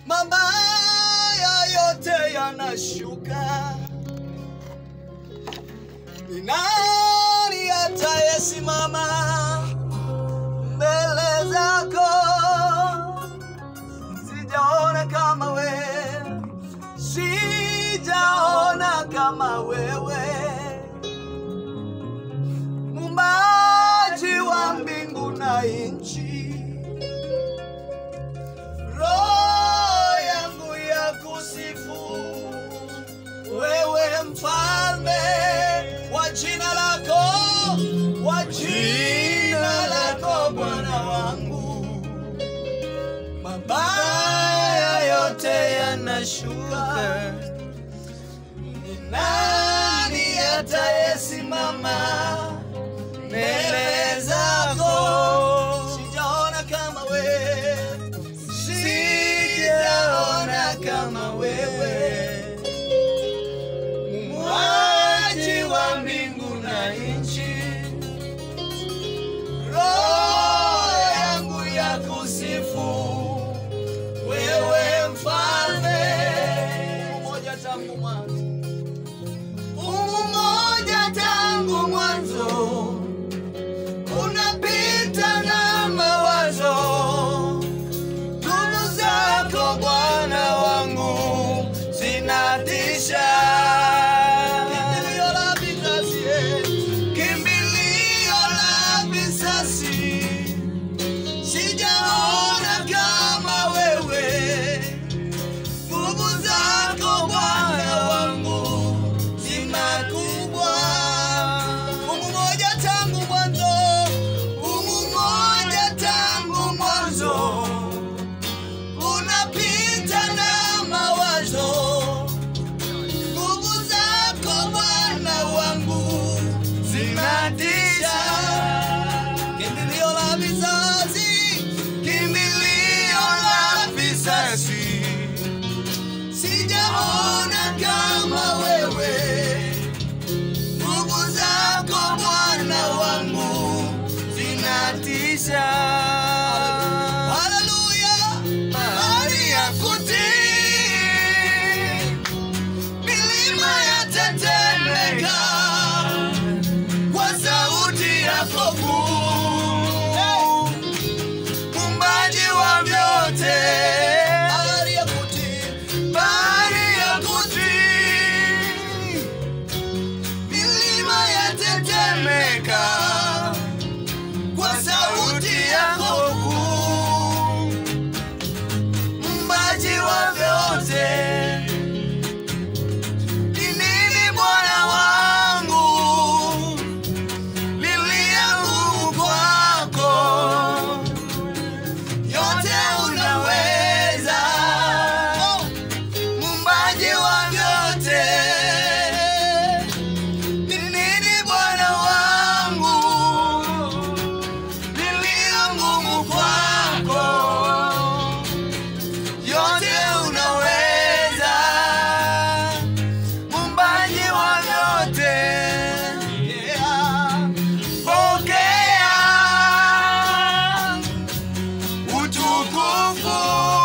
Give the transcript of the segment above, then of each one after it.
mabaya yote yanashuka. Ni nani atayesimama mbele zako? Sijaona kama wewe, sijaona kama wewe, muumbaji wa mbingu na nchi. Roho yangu ya kusifu wewe, mfalme wa jina lako, wa jina lako Bwana wangu mabaya yote yanashuka. Ni nani atayesimama mbele zako? Sijaona kama wewe, sijaona kama wewe, muumbaji wa mbingu na nchi roho yangu ya kusifu wewe mfalme mmoja tangu mwanzo mmoja tangu mwanzo unapita na mawazo nguvu zako bwana wangu zinatisha kimbilio la vizazi kimbilio la visasi sijaona kama wewe nguvu zako bwana wangu zimakubwa umu moja tangu mwanzo umu moja tangu mwanzo unapita na mawazo nguvu zako bwana wangu zinatisha kimbilio la vizazi kimbilio la vizazi sijaona kama wewe nguvu zako bwana wangu zinatisha haleluya hali ya kutii milima yatetemeka kwa sauti yako kuu mumbaji wa vyote bahari ya kutii bahari ya kutii milima yatetemeka kwa sauti yako kuu mumbaji wa vyote ni nini bwana wangu lilia nguvu kwako yote unaweza mumbaji wa vyote ni nini bwana wangu lilia nguvu kwako yote unaweza mumbaji wa vyote yeah. pokea utukufu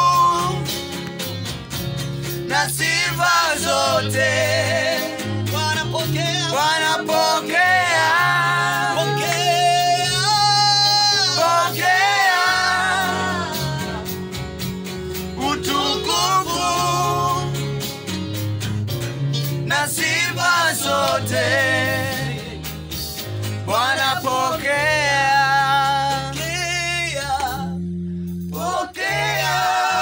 na sifa zote wanapokea wanapokea pokea pokea utukufu na sifa zote Bwana pokea pokea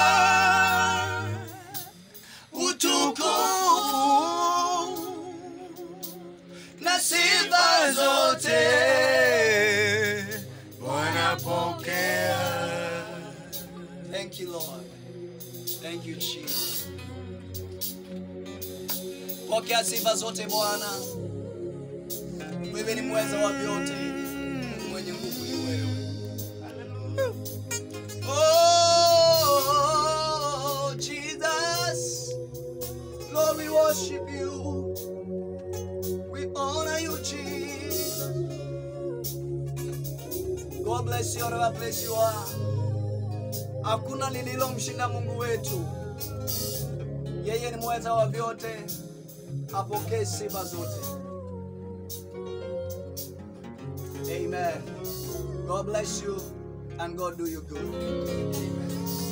utukufu na sifa zote Bwana pokea Thank you Lord Thank you Jesus Pokea sifa zote Bwana wewe ni mweza wa vyote, mwenye nguvu ni wewe. Oh, Jesus, Lord, we worship you. We honor you, Jesus. God bless you, whatever place you are. Hakuna lililomshinda Mungu wetu. Yeye ni mweza wa vyote, apokee sifa zote. Amen. God bless you and God do you good. Amen.